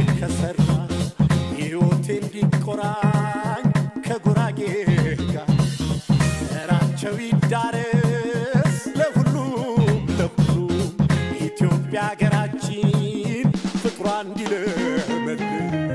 ከሰራ ሕይወቴ እንዲቆራኝ ከጉራጌ ጋር ዘራቸው ይዳረስ ለሁሉም ለሁሉም ኢትዮጵያ ሀገራችን ፍቅሯ እንዲለመልም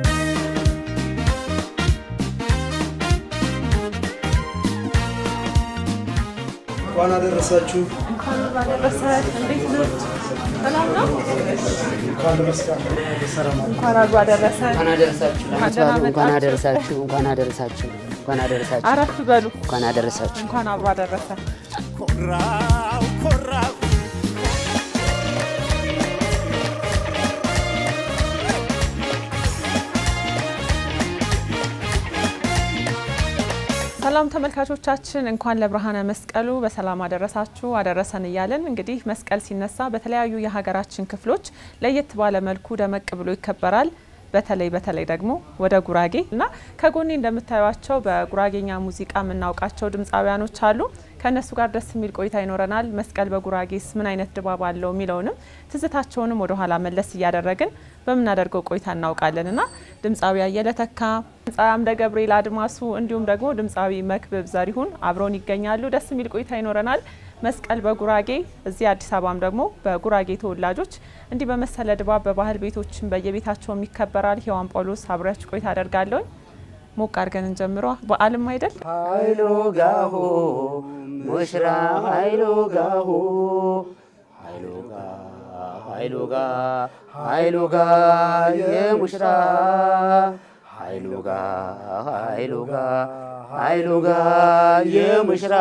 እንኳን አደረሳችሁ። እንኳን ባደረሰ እንዴት ነው? ሰላም ነው? እንኳን ለመስቀል በሰላም እንኳን አብሮ አደረሰ። እንኳን አደረሳችሁ። እንኳን ደህና እንኳን መጣችሁ። አደረሳችሁ። እንኳን አደረሳችሁ። እንኳን አደረሳችሁ። አረፍ በሉ። እንኳን አደረሳችሁ። እንኳን አብሮ አደረሰ። ኮራው ኮራው ሰላም ተመልካቾቻችን እንኳን ለብርሃነ መስቀሉ በሰላም አደረሳችሁ አደረሰን እያለን እንግዲህ መስቀል ሲነሳ በተለያዩ የሀገራችን ክፍሎች ለየት ባለ መልኩ ደመቅ ብሎ ይከበራል። በተለይ በተለይ ደግሞ ወደ ጉራጌ እና ከጎኔ እንደምታዩቸው በጉራጌኛ ሙዚቃ የምናውቃቸው ድምፃውያኖች አሉ። ከእነሱ ጋር ደስ የሚል ቆይታ ይኖረናል። መስቀል በጉራጌስ ምን አይነት ድባብ አለው የሚለውንም ትዝታቸውንም ወደ ኋላ መለስ እያደረግን በምናደርገው ቆይታ እናውቃለን እና ድምፃዊ አየለ ተካ፣ ድምፃዊ አምደ ገብርኤል አድማሱ እንዲሁም ደግሞ ድምፃዊ መክብብ ዘሪሁን አብረውን ይገኛሉ። ደስ የሚል ቆይታ ይኖረናል። መስቀል በጉራጌ እዚህ አዲስ አበባም ደግሞ በጉራጌ ተወላጆች እንዲህ በመሰለ ድባብ በባህል ቤቶችን በየቤታቸውም ይከበራል። ሔዋን ጳውሎስ አብሬያችሁ ቆይታ አደርጋለሁኝ። ሞቅ አድርገን እንጀምሯ። በዓልም አይደል ኃይሉ ጋሁ ሙሽራ ኃይሉ ጋሁ ኃይሉ ጋ ኃይሉ ጋ ኃይሉ ጋ የሙሽራ ኃይሉ ጋ ኃይሉ ጋ ኃይሉ ጋ የሙሽራ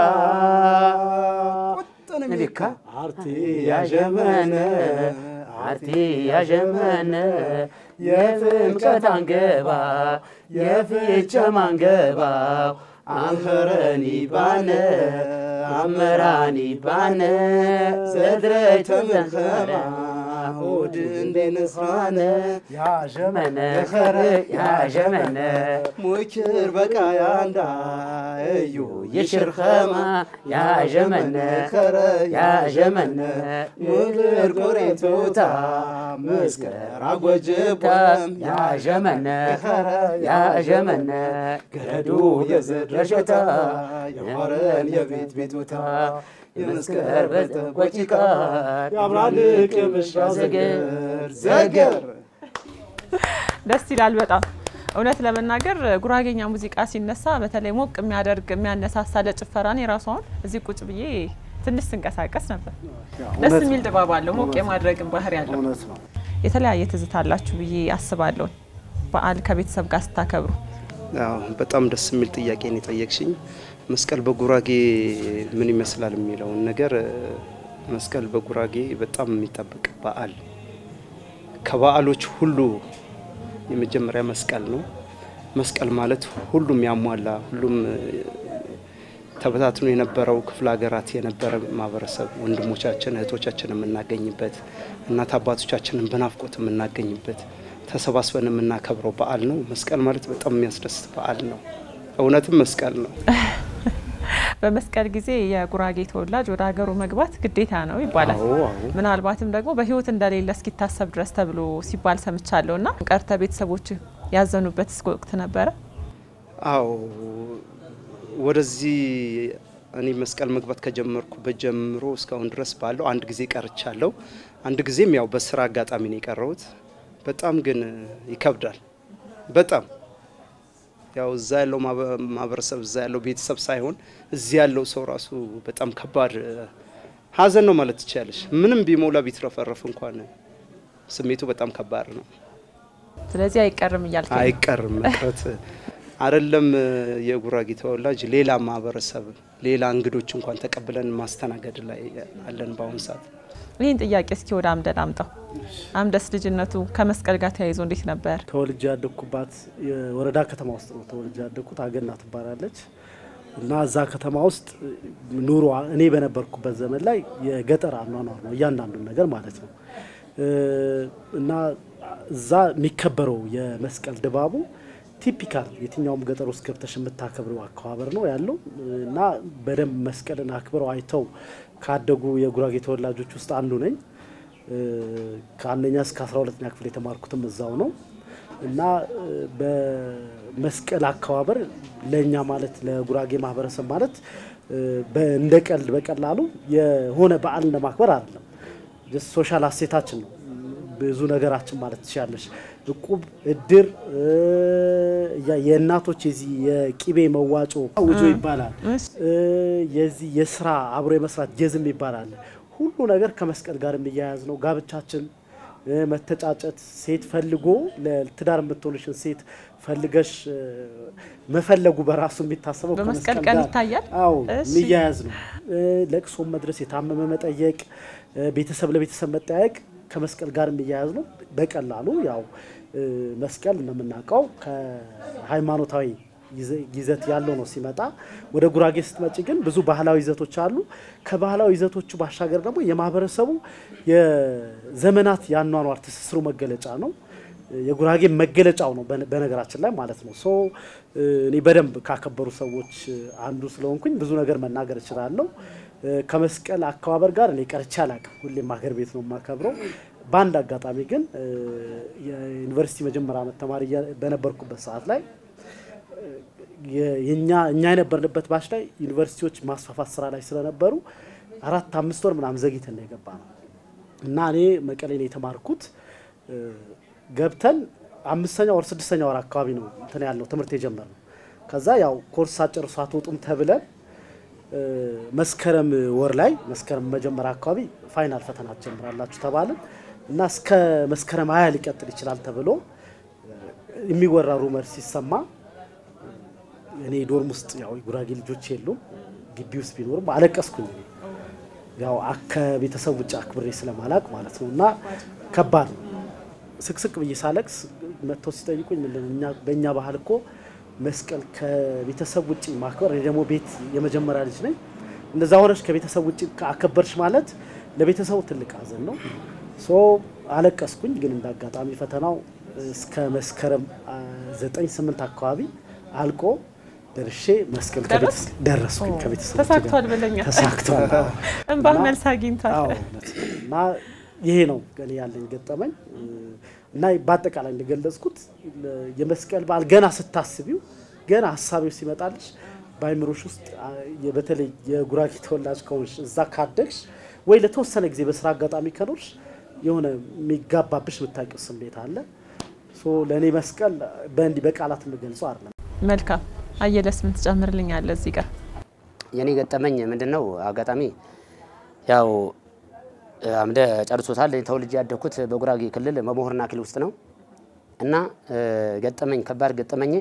ንቢካ አርቲ ያዠመነ አርቲ ያዠመነ የፍምቀት አንገባ የፍቸ ማንገባ አንኸረኒ ባነ አመራኒ ባነ ዘድረች ተመኸራ ሆድ እንዴንስራነ ያዠመነ መነ ያዠመነ ሙክር በቃ ያንዳ እዩ ይሽርኸማ ያዠመነ ያዠመነ ምድር ቆሬቶታ መስከር አጎጅቦም ያዠመነ ያዠመነ ገረዱ የዘድረሸታ የሆረን የቤት ቤቱታ የመስከር በጠቆጭቃ ያብራልቅ የምሽራ ዘገር ዘገር ደስ ይላል በጣም እውነት ለመናገር ጉራጌኛ ሙዚቃ ሲነሳ በተለይ ሞቅ የሚያደርግ የሚያነሳሳ ለጭፈራን የራሷን እዚህ ቁጭ ብዬ ትንሽ ስንቀሳቀስ ነበር። ደስ የሚል ድባብ አለው። ሞቅ የማድረግን ባህሪ ያለው እውነት ነው። የተለያየ ትዝታ አላችሁ ብዬ አስባለሁ። በዓል ከቤተሰብ ጋር ስታከብሩ አዎ በጣም ደስ የሚል ጥያቄ ነው የጠየቅሽኝ። መስቀል በጉራጌ ምን ይመስላል የሚለውን ነገር እ፣ መስቀል በጉራጌ በጣም የሚጠበቅ በዓል ከበዓሎች ሁሉ የመጀመሪያ መስቀል ነው። መስቀል ማለት ሁሉም ያሟላ ሁሉም እ፣ ተበታትኖ የነበረው ክፍለ ሀገራት የነበረ ማህበረሰብ ወንድሞቻችን እህቶቻችን የምናገኝበት እናት አባቶቻችንን በናፍቆት የምናገኝበት ተሰባስበን የምናከብረው በዓል ነው። መስቀል ማለት በጣም የሚያስደስት በዓል ነው። እውነትም መስቀል ነው። በመስቀል ጊዜ የጉራጌ ተወላጅ ወደ ሀገሩ መግባት ግዴታ ነው ይባላል። አዎ አዎ ምናልባትም ደግሞ በሕይወት እንደሌለ እስኪታሰብ ድረስ ተብሎ ሲባል ሰምቻለሁ እና ቀርተ ቤተሰቦች ያዘኑበት እስከ ወቅት ነበረ። አዎ ወደዚህ እኔ መስቀል መግባት ከጀመርኩበት ጀምሮ እስካሁን ድረስ ባለው አንድ ጊዜ ቀርቻለሁ። አንድ ጊዜም ያው በስራ አጋጣሚ ነው የቀረሁት። በጣም ግን ይከብዳል። በጣም ያው እዛ ያለው ማህበ- ማህበረሰብ እዛ ያለው ቤተሰብ ሳይሆን እዚህ ያለው ሰው ራሱ በጣም ከባድ ሀዘን ነው ማለት ትችላለች። ምንም ቢሞላ ቢትረፈረፍ እንኳን ስሜቱ በጣም ከባድ ነው። ስለዚህ አይቀርም እያልከኝ ነው። አይቀርም መቅረት አይደለም። የጉራጌ ተወላጅ ሌላ ማህበረሰብ ሌላ እንግዶች እንኳን ተቀብለን ማስተናገድ ላይ አለን በአሁኑ ሰዓት። ይህን ጥያቄ እስኪ ወደ አምደ ላምጣው። አምደስ ልጅነቱ ከመስቀል ጋር ተያይዞ እንዴት ነበር? ተወልጄ ያደግኩባት የወረዳ ከተማ ውስጥ ነው ተወልጄ ያደግኩት። አገና ትባላለች እና እዛ ከተማ ውስጥ ኑሮ እኔ በነበርኩበት ዘመን ላይ የገጠር አኗኗር ነው እያንዳንዱን ነገር ማለት ነው እ እና እዛ የሚከበረው የመስቀል ድባቡ ቲፒካል የትኛውም ገጠር ውስጥ ገብተሽ የምታከብረው አከባበር ነው ያለው እና በደንብ መስቀልን አክብረው አይተው ካደጉ የጉራጌ ተወላጆች ውስጥ አንዱ ነኝ። እ ከአንደኛ እስከ አስራ ሁለተኛ ክፍል የተማርኩትም እዛው ነው። እና እ፣ በመስቀል አከባበር ለእኛ ማለት ለጉራጌ ማህበረሰብ ማለት እ፣ በ- እንደ ቀልድ በቀላሉ የሆነ በዓል እንደማክበር አይደለም። ጀስት ሶሻል አሴታችን ነው ብዙ ነገራችን ማለት ትችላለች። እቁብ፣ እድር፣ እ፣ ያ- የእናቶች የዚህ የቂቤ መዋጮ ውጆ ይባላል። እሺ። እ፣ የዚህ የስራ አብሮ የመስራት ጀዝም ይባላል። ሁሉ ነገር ከመስቀል ጋር የሚያያዝ ነው። ጋብቻችን እ፣ መተጫጨት፣ ሴት ፈልጎ ለትዳር የምትሆንሽን ሴት ፈልገሽ እ፣ መፈለጉ በራሱ የሚታሰበው በመስቀል ከመስቀል ቀን ጋር- ይታያል? አዎ እሺ። የሚያያዝ ነው። እ፣ ለቅሶም መድረስ፣ የታመመ መጠየቅ፣ እ፣ ቤተሰብ ለቤተሰብ መጠያየቅ ከመስቀል ጋር የሚያያዝ ነው። በቀላሉ ያው እ፣ መስቀል እንደምናውቀው ከሃይማኖታዊ ይዘ- ይዘት ያለው ነው ሲመጣ። ወደ ጉራጌ ስትመጪ ግን ብዙ ባህላዊ ይዘቶች አሉ። ከባህላዊ ይዘቶቹ ባሻገር ደግሞ የማህበረሰቡ የዘመናት የአኗኗር ትስስሩ መገለጫ ነው። የጉራጌ መገለጫው ነው በነ- በነገራችን ላይ ማለት ነው። ሶ እ፣ እኔ በደንብ ካከበሩ ሰዎች እ፣ አንዱ ስለሆንኩኝ ብዙ ነገር መናገር እችላለሁ። እ፣ ከመስቀል አከባበር ጋር እኔ ቀርቼ አላውቅም። ሁሌም ሀገር ቤት ነው የማከብረው። በአንድ አጋጣሚ ግን እ፣ የዩኒቨርሲቲ መጀመሪያ ዓመት ተማሪ እያ- በነበርኩበት ሰዓት ላይ የ- የኛ እኛ የነበርንበት ባች ላይ ዩኒቨርሲቲዎች ማስፋፋት ስራ ላይ ስለነበሩ አራት አምስት ወር ምናምን ዘግይተን ነው የገባ ነው እና እኔ መቀሌ ነው የተማርኩት። እ፣ ገብተን አምስተኛ ወር ስድስተኛ ወር አካባቢ ነው እንትን ያልነው ትምህርት የጀመርነው። ከዛ ያው ኮርስ ሳጨርሱ አትወጡም ተብለን እ፣ መስከረም ወር ላይ መስከረም መጀመሪያ አካባቢ ፋይናል ፈተና ትጀምራላችሁ ተባልን እና እስከ መስከረም ሀያ ሊቀጥል ይችላል ተብሎ እ፣ የሚወራ ሩመር ሲሰማ እኔ ዶርም ውስጥ ያው የጉራጌ ልጆች የሉም ግቢ ውስጥ ቢኖርም አለቀስኩኝ። እኔ ያው አ- ከቤተሰብ ውጭ አክብሬ ስለማላቅ ማለት ነው እና ከባድ ነው። ስቅስቅ ብዬ ሳለቅስ መጥተው ሲጠይቁኝ ምንድን ነው እኛ በእኛ ባህል እኮ መስቀል ከቤተሰብ ውጭ ማክበር፣ እኔ ደግሞ ቤት የመጀመሪያ ልጅ ነኝ። እንደዛ ሆነች ከቤተሰብ ውጭ አከበርሽ ማለት ለቤተሰቡ ትልቅ ሀዘን ነው። ሶ አለቀስኩኝ። ግን እንደ አጋጣሚ ፈተናው እስከ መስከረም አ, ዘጠኝ ስምንት አካባቢ አልቆ ደርሼ መስቀል ደረስ? ከቤተሰብ ደረስኩኝ። ከቤተሰብ ተሳክቷል ብለኛል። ተሳክቷል። አዎ። እንባህ እና- መልስ አግኝቷል። አዎ እውነት ነው። እና ይሄ ነው እኔ ያለኝ ገጠመኝ እና በአጠቃላይ እንደገለጽኩት ለ- የመስቀል በዓል ገና ስታስቢው ገና ሀሳቢው ሲመጣልሽ በአይምሮሽ ውስጥ አ, የ- በተለይ የጉራጌ ተወላጅ ከሆንሽ እዛ ካደግሽ ወይ ለተወሰነ ጊዜ በስራ አጋጣሚ ከኖርሽ የሆነ የሚጋባብሽ የምታውቂው ስሜት አለ። ሶ ለእኔ መስቀል በእንዲህ በቃላት የምገልጸው አይደለም። መልካም አየለስ ምን ትጨምርልኛለህ እዚህ ጋር? የኔ ገጠመኝ ምንድን ነው? አጋጣሚ ያው አምደ ጨርሶታል። እኔ ተወልጄ ያደግኩት በጉራጌ ክልል መሞህርና ክልል ውስጥ ነው እና እ፣ ገጠመኝ ከባድ ገጠመኝ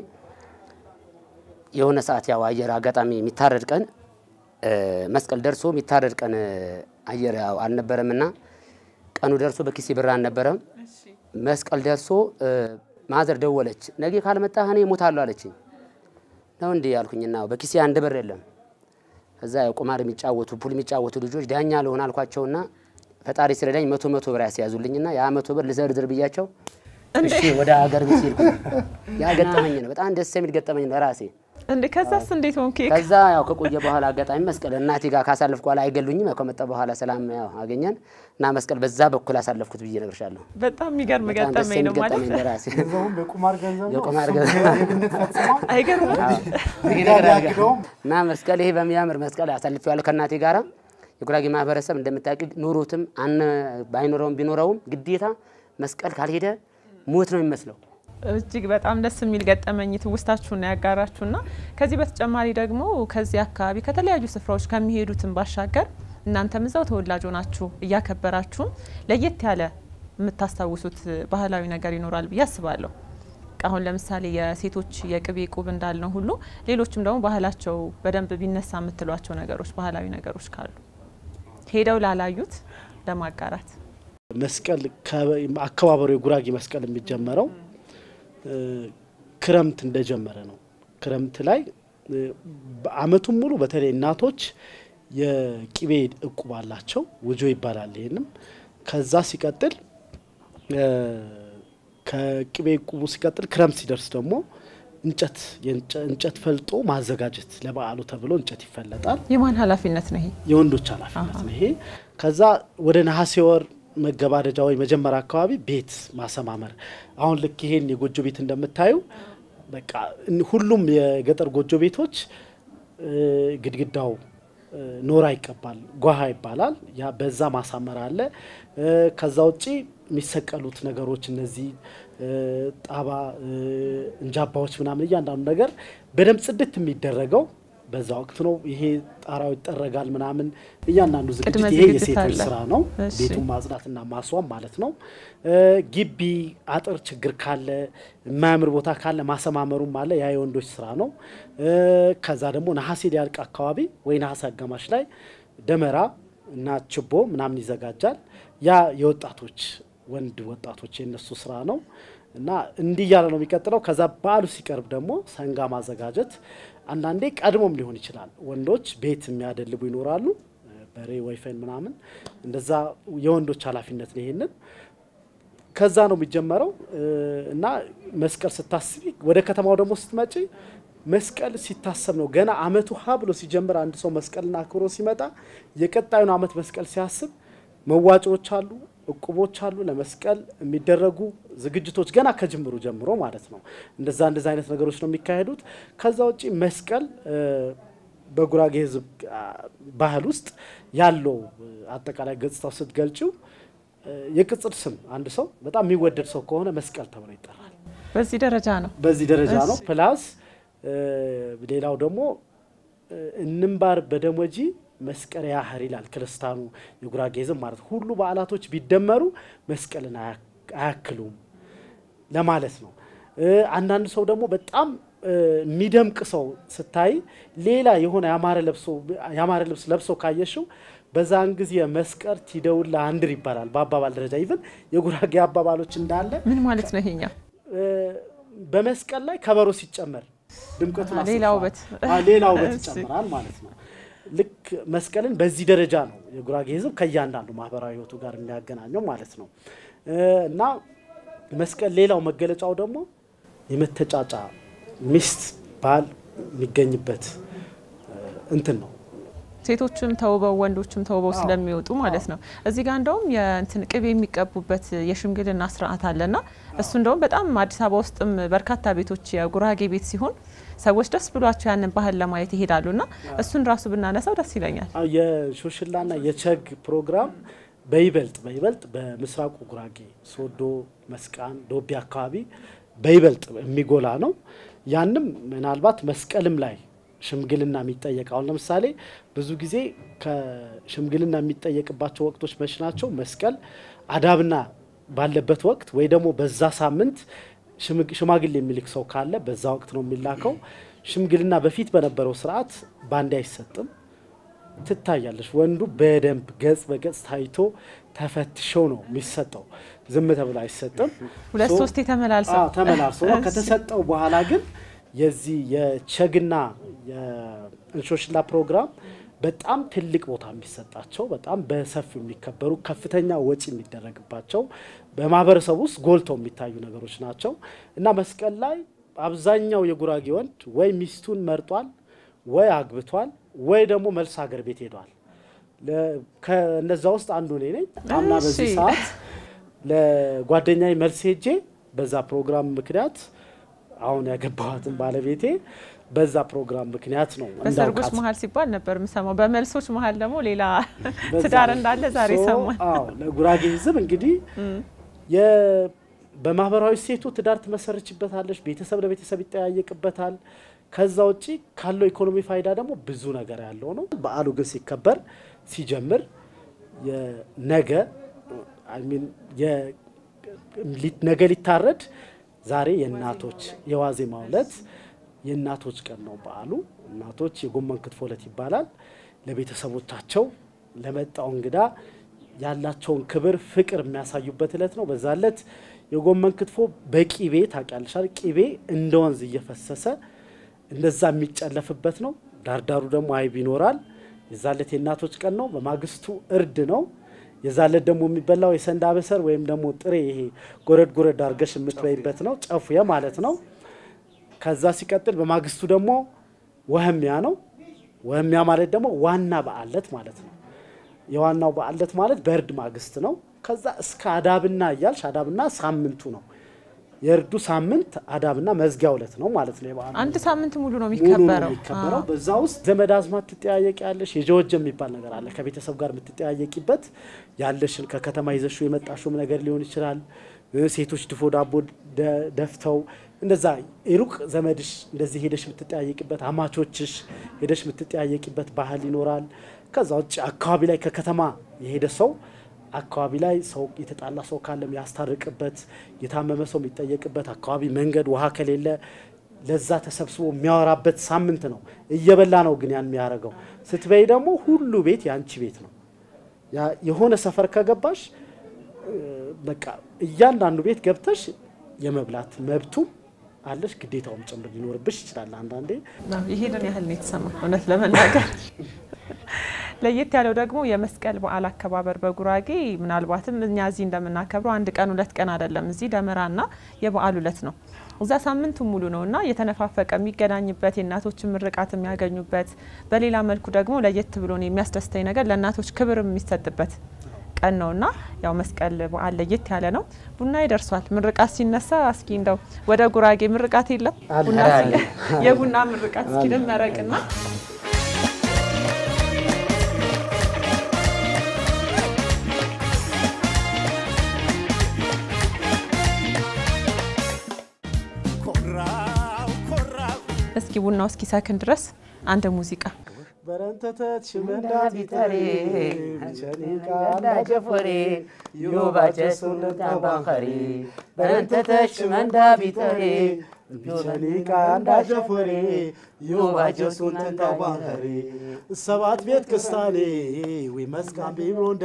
የሆነ ሰዓት ያው አየር አጋጣሚ የሚታረድ ቀን እ፣ መስቀል ደርሶ የሚታረድ ቀን እ፣ አየር ያው አልነበረም እና ቀኑ ደርሶ በኪሴ ብር አልነበረም። መስቀል ደርሶ እ፣ ማዘር ደወለች። ነገ ካልመጣህ እኔ እሞታለሁ አለችኝ። ነው እንዴ ያልኩኝና በኪሴ አንድ ብር የለም። ከዛ ያው ቁማር የሚጫወቱ ፑል የሚጫወቱ ልጆች ዳኛ ልሆን አልኳቸውና ፈጣሪ ስለዳኝ መቶ መቶ ብር ያስያዙልኝና ያ መቶ ብር ልዘርዝር ብያቸው እሺ ወደ ሀገር ቤት ሄድኩ። ያ ገጠመኝ ነው፣ በጣም ደስ የሚል ገጠመኝ ነው ለራሴ። እንዴ ከዛስ እንዴት ሆንክ? ከዛ ያው ከቆየ በኋላ አጋጣሚ መስቀል እናቴ ጋር ካሳለፍኩ በኋላ አይገሉኝም። ያው ከመጣ በኋላ ሰላም ያው አገኘን እና መስቀል በዛ በኩል አሳለፍኩት ብዬ እነግርሻለሁ። በጣም የሚገርም በጣም ደስ ገጠመኝ የሚል ነው ማለት ገጠመኝ ለራሴ ገንዘቡም የቁማር ገንዘብ ነው። የቁማር እሱም ገንዘብ። የብልት ፈጽሞ አይገርምም? ያግደውም እና መስቀል ይሄ በሚያምር መስቀል አሳልፌዋለሁ ከእናቴ ጋራ። የጉራጌ ማህበረሰብ እንደምታውቂ ኑሮትም አነ ባይኖረውም ቢኖረውም ግዴታ መስቀል ካልሄደ ሞት ነው የሚመስለው። እጅግ በጣም ደስ የሚል ገጠመኝ ትውስታችሁና ያጋራችሁና ከዚህ በተጨማሪ ደግሞ ከዚህ አካባቢ ከተለያዩ ስፍራዎች ከሚሄዱትን ባሻገር እናንተም እዛው ተወላጅ ሆናችሁ እያከበራችሁም ለየት ያለ የምታስታውሱት ባህላዊ ነገር ይኖራል ብዬ አስባለሁ። አሁን ለምሳሌ የሴቶች የቅቤ ቁብ እንዳልነው ሁሉ ሌሎችም ደግሞ ባህላቸው በደንብ ቢነሳ የምትሏቸው ነገሮች ባህላዊ ነገሮች ካሉ ሄደው ላላዩት ለማጋራት መስቀል ከ- አከባበሩ የጉራጌ መስቀል የሚጀመረው እ፣ ክረምት እንደጀመረ ነው። ክረምት ላይ እ፣ በአመቱን ሙሉ በተለይ እናቶች የቂቤ እቁብ አላቸው፣ ውጆ ይባላል። ይህንም ከዛ ሲቀጥል እ፣ ከቅቤ እቁቡ ሲቀጥል ክረምት ሲደርስ ደግሞ እንጨት የእንጨ- እንጨት ፈልጦ ማዘጋጀት ለበዓሉ ተብሎ እንጨት ይፈለጣል። የማን ኃላፊነት ነው ይሄ? የወንዶች ኃላፊነት ነው ይሄ። ከዛ ወደ ነሐሴ ወር መገባደጃ ወይ መጀመሪያ አካባቢ ቤት ማሰማመር አሁን ልክ ይሄን የጎጆ ቤት እንደምታዩ በቃ እን- ሁሉም የገጠር ጎጆ ቤቶች እ፣ ግድግዳው እ፣ ኖራ ይቀባል፣ ጓሃ ይባላል። ያ በዛ ማሳመር አለ። እ፣ ከዛ ውጪ የሚሰቀሉት ነገሮች እነዚህ እ፣ ጣባ እ፣ እንጃባዎች ምናምን እያንዳንዱ ነገር በደንብ ጽድት የሚደረገው በዛ ወቅት ነው። ይሄ ጣራው ይጠረጋል ምናምን እያንዳንዱ ዝግጅት ቅድመ ይሄ ዝግጅት የሴቶች አለ። ስራ ነው። እሺ። ቤቱን ማጽዳትና ማስዋብ ማለት ነው። እ፣ ግቢ አጥር ችግር ካለ የማያምር ቦታ ካለ ማሰማመሩም አለ። ያ የወንዶች ስራ ነው። እ፣ ከዛ ደግሞ ነሐሴ ሊያልቅ አካባቢ ወይ ነሐሴ አጋማሽ ላይ ደመራ እና ችቦ ምናምን ይዘጋጃል። ያ የወጣቶች ወንድ ወጣቶች የነሱ ስራ ነው እና እንዲህ እያለ ነው የሚቀጥለው። ከዛ በዓሉ ሲቀርብ ደግሞ ሰንጋ ማዘጋጀት አንዳንዴ ቀድሞም ሊሆን ይችላል። ወንዶች ቤት የሚያደልቡ ይኖራሉ፣ በሬ ወይፈን ምናምን እንደዛ የወንዶች ኃላፊነት ነው ይሄንን ከዛ ነው የሚጀመረው እ፣ እና መስቀል ስታስቢ ወደ ከተማው ደግሞ ስትመጪ መስቀል ሲታሰብ ነው ገና አመቱ ሀ ብሎ ሲጀምር አንድ ሰው መስቀልና አክብሮ ሲመጣ የቀጣዩን አመት መስቀል ሲያስብ መዋጮዎች አሉ፣ እቁቦች አሉ፣ ለመስቀል የሚደረጉ ዝግጅቶች ገና ከጅምሩ ጀምሮ ማለት ነው። እንደዛ እንደዛ አይነት ነገሮች ነው የሚካሄዱት። ከዛ ውጪ መስቀል እ፣ በጉራጌ ሕዝብ አ፣ ባህል ውስጥ ያለው እ፣ አጠቃላይ ገጽታው ስትገልጪው እ፣ የቅጽል ስም አንድ ሰው በጣም የሚወደድ ሰው ከሆነ መስቀል ተብሎ ይጠራል። በዚህ ደረጃ ነው። በዚህ ደረጃ ነው። እሺ። ፕላስ እ፣ ሌላው ደግሞ እ፣ እንምባር በደሞጂ መስቀል ያህር ይላል ክርስታኑ የጉራጌ ሕዝብ ማለት ነው። ሁሉ በዓላቶች ቢደመሩ መስቀልን አያ- አያክሉም ለማለት ነው። እ፣ አንዳንድ ሰው ደግሞ በጣም እ፣ የሚደምቅ ሰው ስታይ ሌላ የሆነ ያማረ ለብሶ ያማረ ልብስ ለብሶ ካየሽው በዛን ጊዜ መስቀል ቲደውላ አንድር ይባላል። በአባባል ደረጃ ይብን የጉራጌ አባባሎች እንዳለ ምን ማለት ነው ይሄኛው? እ፣ በመስቀል ላይ ከበሮ ሲጨመር ድምቀቱን አሃ፣ ሌላ አሰፋ- ውበት። አዎ፣ ሌላ ውበት እሺ። ይጨምራል ማለት ነው። ልክ መስቀልን በዚህ ደረጃ ነው የጉራጌ ሕዝብ ከእያንዳንዱ ማህበራዊ ሕይወቱ ጋር የሚያገናኘው ማለት ነው እ፣ እና መስቀል ሌላው መገለጫው ደግሞ የመተጫጫ ሚስት ባል የሚገኝበት እ፣ እንትን ነው ሴቶችም ተውበው ወንዶችም ተውበው አዎ። ስለሚወጡ ማለት ነው። እዚህ ጋር እንደውም የእንትን ቅቤ የሚቀቡበት የሽምግልና ስርዓት አለና እሱ እንደውም በጣም አዲስ አበባ ውስጥም በርካታ ቤቶች የጉራጌ ቤት ሲሆን ሰዎች ደስ ብሏቸው ያንን ባህል ለማየት ይሄዳሉና እሱን ራሱ ብናነሳው ደስ ይለኛል። አዎ፣ የሾሽላና የቸግ ፕሮግራም በይበልጥ በይበልጥ በምስራቁ ጉራጌ ሶዶ፣ መስቃን፣ ዶቢ አካባቢ በይበልጥ የሚጎላ ነው። ያንም ምናልባት መስቀልም ላይ ሽምግልና የሚጠየቅ አሁን ለምሳሌ ብዙ ጊዜ ከሽምግልና የሚጠየቅባቸው ወቅቶች መች ናቸው? መስቀል አዳብና ባለበት ወቅት ወይ ደግሞ በዛ ሳምንት ሽምግ- ሽማግሌ የሚልክ ሰው ካለ በዛ ወቅት ነው የሚላከው። ሽምግልና በፊት በነበረው ስርዓት ባንዴ አይሰጥም። ትታያለች። ወንዱ በደንብ ገጽ በገጽ ታይቶ ተፈትሾ ነው የሚሰጠው። ዝም ተብሎ አይሰጥም። ሁለት ሶ- ሶስት የተመላልሰው አዎ፣ ተመላልሶ ነው። እሺ። ከተሰጠው በኋላ ግን የዚህ የቸግና የእንሾሽላ ፕሮግራም በጣም ትልቅ ቦታ የሚሰጣቸው በጣም በሰፊው የሚከበሩ ከፍተኛ ወጪ የሚደረግባቸው በማህበረሰቡ ውስጥ ጎልተው የሚታዩ ነገሮች ናቸው እና መስቀል ላይ አብዛኛው የጉራጌ ወንድ ወይ ሚስቱን መርጧል ወይ አግብቷል ወይ ደግሞ መልስ ሀገር ቤት ሄዷል። ለ- ከእነዛ ውስጥ አንዱ እኔ ነኝ። አምና በዚህ እሺ። ሰዓት ለጓደኛዬ መልስ ሄጄ በዛ ፕሮግራም ምክንያት አሁን ያገባኋትን ባለቤቴ በዛ ፕሮግራም ምክንያት ነው በሰርጎች እንዳውቃት መሀል ሲባል ነበር የምሰማው። በመልሶች መሀል ደግሞ ሌላ በዛ ትዳር ነው። እንዳለ ዛሬ ሶ፣ ሰማን። አዎ ለጉራጌ ሕዝብ እንግዲህ የ- በማህበራዊ ሴቱ ትዳር ትመሰርችበታለች። ቤተሰብ ለቤተሰብ ይጠያየቅበታል። ከዛ ውጪ ካለው ኢኮኖሚ ፋይዳ ደግሞ ብዙ ነገር ያለው ነው። በዓሉ ግን ሲከበር ሲጀምር የነገ አይ ሚን የ- ሊ- ነገ ሊታረድ ዛሬ የእናቶች የዋዜማው ዕለት የእናቶች ቀን ነው በዓሉ። እናቶች የጎመን ክትፎ ዕለት ይባላል። ለቤተሰቦቻቸው ለመጣው እንግዳ ያላቸውን ክብር፣ ፍቅር የሚያሳዩበት ዕለት ነው። በዛ ዕለት የጎመን ክትፎ በቂቤ ታውቂያለሽ አይደል? ቂቤ እንደ ወንዝ እየፈሰሰ እንደዛ የሚጨለፍበት ነው። ዳርዳሩ ደግሞ አይብ ይኖራል። የዛለት የእናቶች ቀን ነው። በማግስቱ እርድ ነው። የዛለት ደግሞ የሚበላው የሰንዳ በሰር ወይም ደግሞ ጥሬ ይሄ ጎረድ ጎረድ አድርገሽ የምትበይበት ነው። ጨፉየ ማለት ነው። ከዛ ሲቀጥል በማግስቱ ደግሞ ወህሚያ ነው። ወህሚያ ማለት ደግሞ ዋና በዓለት ማለት ነው። የዋናው በዓለት ማለት በእርድ ማግስት ነው። ከዛ እስከ አዳብና እያልሽ አዳብና ሳምንቱ ነው የእርዱ ሳምንት አዳብና መዝጊያ ዕለት ነው ማለት ነው። የበዓሉ አንድ ሳምንት ሙሉ ነው ሙሉ ነው የሚከበረው። የሚከበረው። በዛ ውስጥ ዘመድ አዝማድ ትጠያየቅ ያለሽ የጀወጀ የሚባል ነገር አለ። ከቤተሰብ ጋር የምትጠያየቂበት ያለሽን ከከተማ ይዘሽው የመጣሽውም ነገር ሊሆን ይችላል። እ ሴቶች ድፎ ዳቦ ደ- ደፍተው እንደዛ የሩቅ ዘመድሽ እንደዚህ ሄደሽ የምትጠያየቂበት አማቾችሽ ሄደሽ የምትጠያየቂበት ባህል ይኖራል። ከዛ ውጭ አካባቢ ላይ ከከተማ የሄደ ሰው አካባቢ ላይ ሰው የተጣላ ሰው ካለም ያስታርቅበት፣ የታመመ ሰው የሚጠየቅበት አካባቢ መንገድ ውሃ ከሌለ ለዛ ተሰብስቦ የሚያወራበት ሳምንት ነው። እየበላ ነው ግን ያን የሚያደርገው። ስትበይ ደግሞ ሁሉ ቤት የአንቺ ቤት ነው። ያ- የሆነ ሰፈር ከገባሽ እ፣ በቃ እያንዳንዱ ቤት ገብተሽ የመብላት መብቱም አለሽ፣ ግዴታውም ጭምር ሊኖርብሽ ይችላል አንዳንዴ ነው። ይሄንን ያህል ነው የተሰማ እውነት ለመናገር ለየት ያለው ደግሞ የመስቀል በዓል አከባበር በጉራጌ ምናልባትም እኛ እዚህ እንደምናከብረው አንድ ቀን ሁለት ቀን አይደለም። እዚህ ደመራና የበዓል ዕለት ነው። እዛ ሳምንቱ ሙሉ ነው እና የተነፋፈቀ የሚገናኝበት የእናቶችን ምርቃት የሚያገኙበት፣ በሌላ መልኩ ደግሞ ለየት ብሎን የሚያስደስተኝ ነገር ለእናቶች ክብር የሚሰጥበት ቀን ነው እና ያው መስቀል በዓል ለየት ያለ ነው። ቡና ይደርሷል። ምርቃት ሲነሳ እስኪ እንደው ወደ ጉራጌ ምርቃት የለም ቡና አለ። የቡና ምርቃት እስኪ ልመረቅና እስኪ ቡናው እስኪ ሰክን ድረስ አንድ ሙዚቃ በረንተተች ሽመንዳ ቢጠሬ ቢቸኒቃ ጀፎሬ ዮባቸሱን ታባኸሪ በረንተተች መንዳ ቢጠሬ ቢቸኒቃ እንዳሸፈሬ ዮባጀሱን ተንታባኸሬ ሰባት ቤት ክስታኔ ዊ መስቃን ቢብሮንደ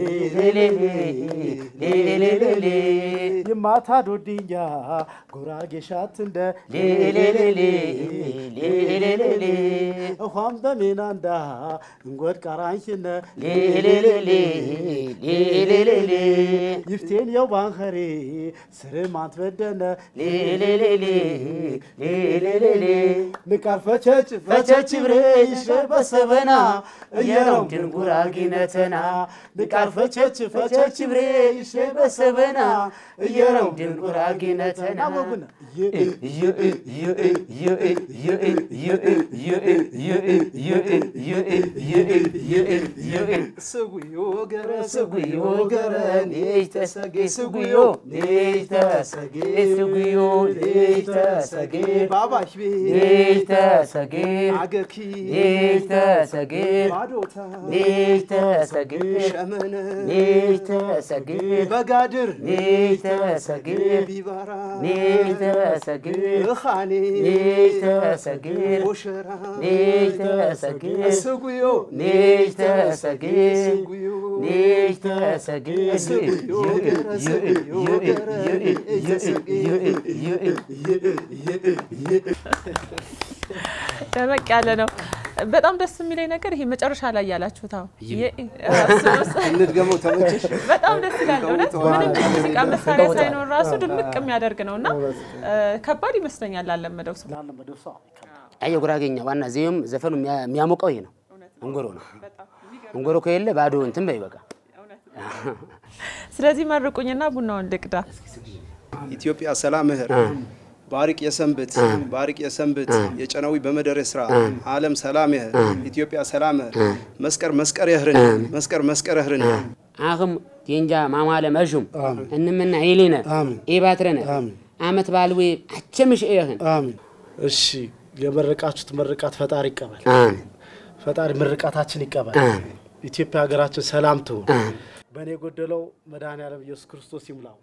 ሌሌሌሌሌ ይማታ ዶድኛ ጉራጌ ሻት እንደ ሌሌሌሌ ሌሌሌሌ እኳም በሜናንዳ እንጎድ ቃራንሽነ ሌሌሌሌ ሌሌሌሌ ይፍቴን የው ባንኸሬ ስርም አንትበደነ ሌሌሌሌ ሌሌሌሌ ንቃር ፈቸች ፈቸች ብሬ ይሽር በሰበና እየረው ድንጉራጊነተና ንቃር ፈቸች ፈቸች ብሬ ይሽር በሰበና እየረው ድንጉራጊነተና ወጉነ ስጉዮ ገረ ስጉዮ ገረ ኔጅ ተሰጌ ስጉዮ ኔጅ ተሰጌ ስጉዮ ኔጅ ተሰጌ ባባሽ ቤ ኔጅ ተሰጌ አገርኪ ኔጅ ተሰጌ ባዶታ ኔጅ ተሰጌ ሸመነ ኔጅ ተሰጌ በጋድር ኔጅ ተሰጌ ቢባራ ኔጅ ተሰጌ እኻኔ ኔጅ ተሰጌ ኦሸራ ኔጅ ተሰጌ ስጉዮ ኔጅ ተሰጌ ስጉዮ ኔጅ ተሰጌ ስጉዮ ገረ ስጉዮ ገረ ተሰጌ ደመቅ ያለ ነው። በጣም ደስ የሚለኝ ነገር ይሄ መጨረሻ ላይ ያላችሁት አሁን የ- እንድገመው ተመቸሽ? በጣም ደስ ይላል። እውነት ምንም የሙዚቃ መሳሪያ ሳይኖር ራሱ ድምቅ የሚያደርግ ነው እና ከባድ ይመስለኛል ላለመደው ሰው። ላለመደው ሰው አየ ጉራጌኛ ዋና ዜም ዘፈኑ የሚያ- የሚያሞቀው ይሄ ነው። እንጎሮ ነው። እንጎሮ ከሌለ ባዶ እንትን በይ በቃ ስለዚህ መርቁኝና ቡናውን ልቅዳ። ኢትዮጵያ ሰላም ምህር ባሪቅ የሰንብት ባሪቅ የሰንብት የጨነዊ በመደረ ስራ ዓለም ሰላም ይህር ኢትዮጵያ ሰላም ምህር መስቀር መስቀር የህርን መስቀር መስቀር የህርን አኽም ቴንጃ ማማለ መሹም እንምና ይሊነ ኤባትረነ አመት ባልዌ አቸምሽ ኤህን አሜን። እሺ የመረቃችሁት ምርቃት ፈጣሪ ይቀበል። አሜን ፈጣሪ ምርቃታችን ይቀበል። አሜን ኢትዮጵያ ሀገራችን ሰላም ትሁን። በእኔ የጎደለው መድኃኔዓለም ኢየሱስ ክርስቶስ ይሙላው።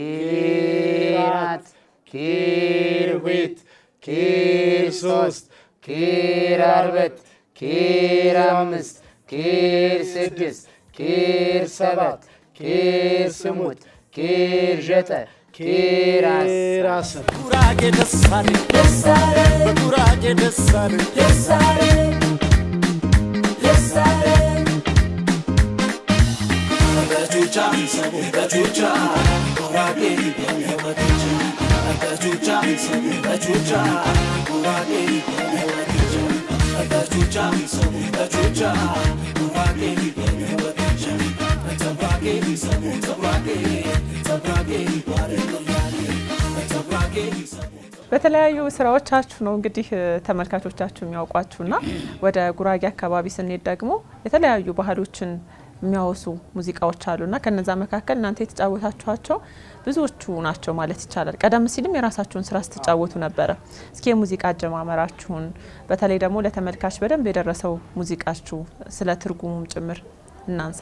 ኪራት ኪር ሁት ኪር ሶስት ኪር አርበት ኪር አምስት ኪር ስድስት ኪር ሰባት ኪር ስሙት ኪር ዠጠ ኪር አስር ራስን ጉራጌ ደሳሌ ደሳሌ በጉራጌ ደሳሌ ደሳሌ ደሳሌ በቹቻ ሰቡ በቹቻ ጉራጌ በቹቻ በቹቻ ሰቡ በቹቻ ጉራጌ በቹቻ ሰቡ በቹቻ ጉራጌ በቹቻ በተለያዩ ስራዎቻችሁ ነው እንግዲህ ተመልካቾቻችሁ የሚያውቋችሁና ወደ ጉራጌ አካባቢ ስንሄድ ደግሞ የተለያዩ ባህሎችን የሚያወሱ ሙዚቃዎች አሉና ከነዛ መካከል እናንተ የተጫወታችኋቸው ብዙዎቹ ናቸው ማለት ይቻላል። ቀደም ሲልም የራሳችሁን ስራ ስትጫወቱ ነበረ። እስኪ የሙዚቃ አጀማመራችሁን በተለይ ደግሞ ለተመልካች በደንብ የደረሰው ሙዚቃችሁ ስለ ትርጉሙም ጭምር እናንሳ።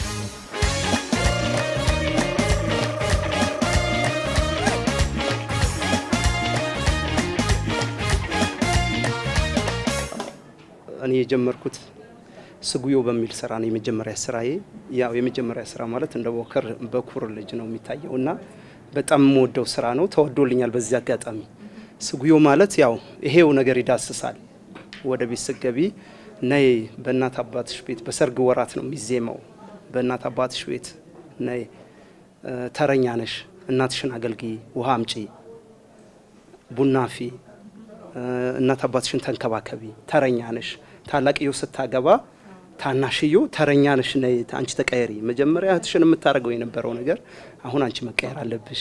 እኔ የጀመርኩት ስጉዮ በሚል ስራ ነው የመጀመሪያ ስራዬ። ያው የመጀመሪያ ስራ ማለት እንደ ቦከር በኩር ልጅ ነው የሚታየው እና በጣም የምወደው ስራ ነው። ተወዶልኛል። በዚህ አጋጣሚ ስጉዮ ማለት ያው ይሄው ነገር ይዳስሳል። ወደ ቤት ስገቢ ነይ በእናት አባትሽ ቤት በሰርግ ወራት ነው የሚዜመው። በእናት አባትሽ ቤት ነይ ተረኛ ነሽ፣ እናትሽን አገልግይ፣ ውሃ አምጪ፣ ቡና ፊ፣ እናት አባትሽን ተንከባከቢ፣ ተረኛ ነሽ። ታላቅዮ ስታገባ ታናሽዮ ተረኛ ነሽ፣ ነይ አንቺ ተቀየሪ። መጀመሪያ እህትሽን የምታደርገው የነበረው ነገር አሁን አንቺ መቀየር አለብሽ።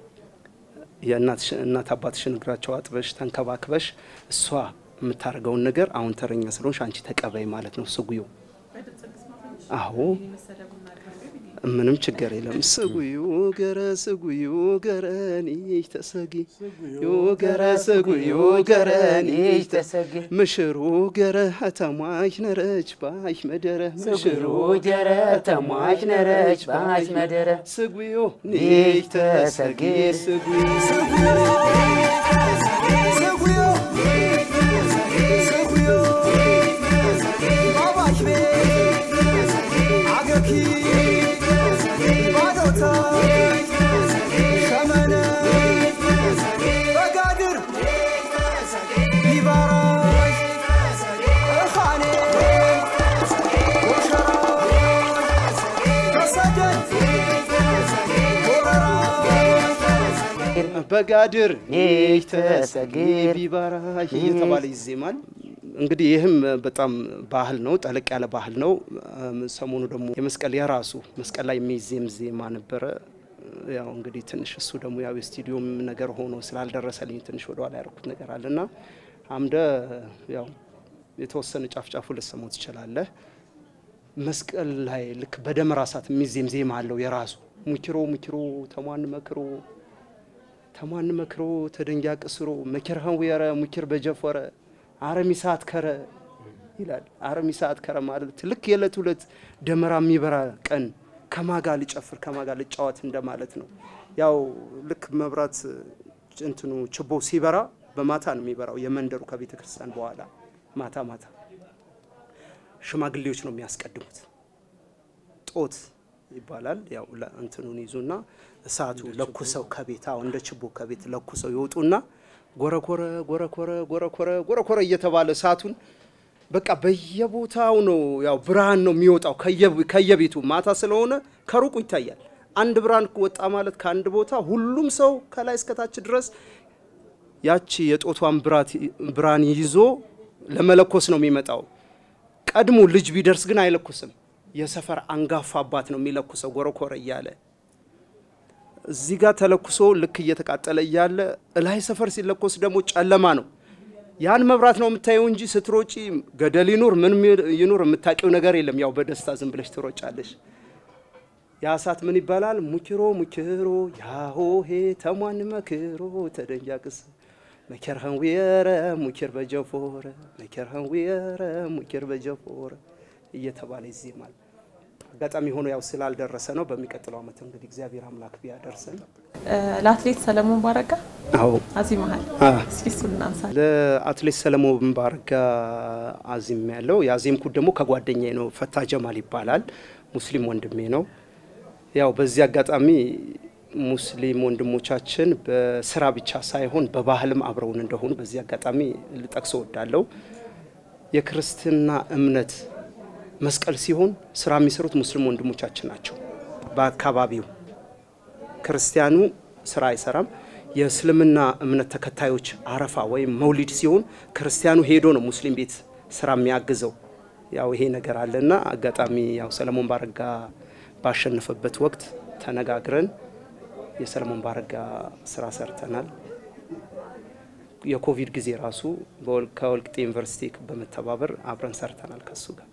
የእናት አባትሽን እግራቸው አጥበሽ ተንከባክበሽ እሷ የምታደርገውን ነገር አሁን ተረኛ ስለሆንሽ አንቺ ተቀበይ ማለት ነው ስጉዮ። አዎ ምንም ችግር የለም። ስጉዩ ገረ ስጉዩ ገረኒሽ ተሰጊ ገረ ስጉዩ ገረኒሽ ተሰጊ ምሽሩ ገረ ተሟሽ ነረች ባሽ መደረ ምሽሩ ገረ ተሟሽ ነረች ባሽ መደረ ስጉዮ ኒሽ ተሰጊ ስጉዩ በጋድር ኒሽ ተሰጊ ቢባራሽ እየተባለ ይዜማል። እንግዲህ ይህም በጣም ባህል ነው፣ ጠለቅ ያለ ባህል ነው። ሰሞኑ ደግሞ የመስቀል የራሱ መስቀል ላይ የሚዜም ዜማ ነበረ። ያው እንግዲህ ትንሽ እሱ ደግሞ ያው የስቱዲዮም ነገር ሆኖ ስላልደረሰልኝ ትንሽ ወደኋላ ያደረኩት ነገር አለና አምደ ያው የተወሰነ ጫፍ ጫፉ ልሰማው ትችላለህ። መስቀል ላይ ልክ በደመራ ሰዓት የሚዜም ዜማ አለው የራሱ ሙኪሮ ሙኪሮ ተሟን መክሮ ተሟን መክሮ ተደንጊያ ቅስሮ መኪርሃን ወየረ ሙኪር በጀፈረ አረሚ ሰዓት ከረ ይላል። አረሚ ሰዓት ከረ ማለት ልክ የዕለት ሁለት ደመራ የሚበራ ቀን ከማጋ ልጨፍር ከማጋ ልጫወት እንደማለት ነው። ያው ልክ መብራት እንትኑ ችቦ ሲበራ በማታ ነው የሚበራው። የመንደሩ ከቤተ ክርስቲያን በኋላ ማታ ማታ ሽማግሌዎች ነው የሚያስቀድሙት። ጦት ይባላል። ያው እንትኑን ይዙና እሳቱ ለኩሰው ከቤት አሁ እንደ ችቦ ከቤት ለኩሰው ይወጡና ጎረኮረ ጎረኮረ ጎረኮረ ጎረኮረ እየተባለ እሳቱን በቃ በየቦታው ነው ያው ብርሃን ነው የሚወጣው ከየቤቱ ማታ ስለሆነ ከሩቁ ይታያል። አንድ ብርሃን ወጣ ማለት ከአንድ ቦታ ሁሉም ሰው ከላይ እስከታች ድረስ ያቺ የጦቷን ብርሃን ይዞ ለመለኮስ ነው የሚመጣው። ቀድሞ ልጅ ቢደርስ ግን አይለኩስም። የሰፈር አንጋፋ አባት ነው የሚለኩሰው ጎረኮረ እያለ እዚህ ጋር ተለኩሶ ልክ እየተቃጠለ እያለ እላይ ሰፈር ሲለኮስ ደግሞ ጨለማ ነው። ያን መብራት ነው የምታየው እንጂ ስትሮጪ ገደል ይኑር ምን ይኑር የምታውቂው ነገር የለም። ያው በደስታ ዝም ብለሽ ትሮጫለሽ። ያ እሳት ምን ይባላል? ሙኪሮ ሙኪሮ ያሆሄ ተሟን መክሮ ተደንጃቅስ መከርሃን ዊየረ ሙኪር በጀፎረ መከርሃን ዊየረ ሙኪር በጀፎረ እየተባለ ይዜማል። አጋጣሚ ሆኖ ያው ስላልደረሰ ነው። በሚቀጥለው ዓመት እንግዲህ እግዚአብሔር አምላክ ቢያደርሰን። ለአትሌት ሰለሞን ባረጋ አዎ አዚመሃል። እስኪ እሱን እናንሳ። ለአትሌት ሰለሞን ባረጋ አዚም ያለው የአዜምኩት ደግሞ ከጓደኛዬ ነው። ፈታ ጀማል ይባላል። ሙስሊም ወንድሜ ነው። ያው በዚህ አጋጣሚ ሙስሊም ወንድሞቻችን በስራ ብቻ ሳይሆን በባህልም አብረውን እንደሆኑ በዚህ አጋጣሚ ልጠቅሰው ወዳለው የክርስትና እምነት መስቀል ሲሆን ስራ የሚሰሩት ሙስሊም ወንድሞቻችን ናቸው። በአካባቢው ክርስቲያኑ ስራ አይሰራም። የእስልምና እምነት ተከታዮች አረፋ ወይም መውሊድ ሲሆን ክርስቲያኑ ሄዶ ነው ሙስሊም ቤት ስራ የሚያግዘው። ያው ይሄ ነገር አለና አጋጣሚ ያው ሰለሞን ባረጋ ባሸነፈበት ወቅት ተነጋግረን የሰለሞን ባረጋ ስራ ሰርተናል። የኮቪድ ጊዜ ራሱ በወል- ከወልቂጤ ዩኒቨርሲቲ በመተባበር አብረን ሰርተናል ከሱ ጋር።